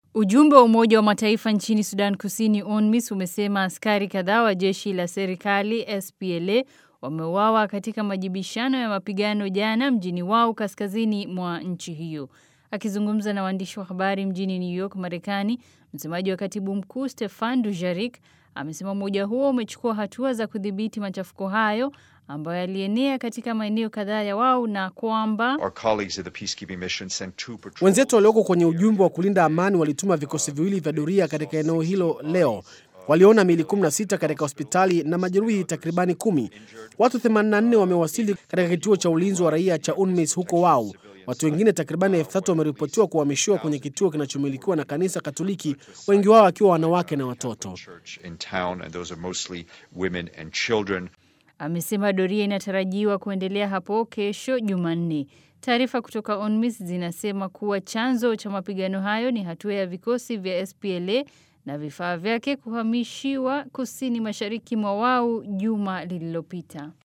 Ujumbe wa Umoja wa Mataifa nchini Sudan Kusini UNMISS umesema askari kadhaa wa jeshi la serikali SPLA wameuawa katika majibishano ya mapigano jana mjini Wau kaskazini mwa nchi hiyo. Akizungumza na waandishi wa habari mjini New York, Marekani, msemaji wa katibu mkuu Stefan Dujarric amesema umoja huo umechukua hatua za kudhibiti machafuko hayo ambayo yalienea katika maeneo kadhaa ya Wau na kwamba wenzetu walioko kwenye ujumbe wa kulinda amani walituma vikosi viwili vya doria katika eneo hilo leo. Waliona miili 16 katika hospitali na majeruhi takribani kumi. Watu 84 wamewasili katika kituo cha ulinzi wa raia cha UNMISS huko Wau. Watu wengine takribani elfu tatu wameripotiwa kuhamishiwa kwenye kituo kinachomilikiwa na kanisa Katoliki, wengi wao wakiwa wanawake na watoto. Amesema doria inatarajiwa kuendelea hapo kesho Jumanne. Taarifa kutoka UNMISS zinasema kuwa chanzo cha mapigano hayo ni hatua ya vikosi vya SPLA na vifaa vyake kuhamishiwa kusini mashariki mwa Wau juma lililopita.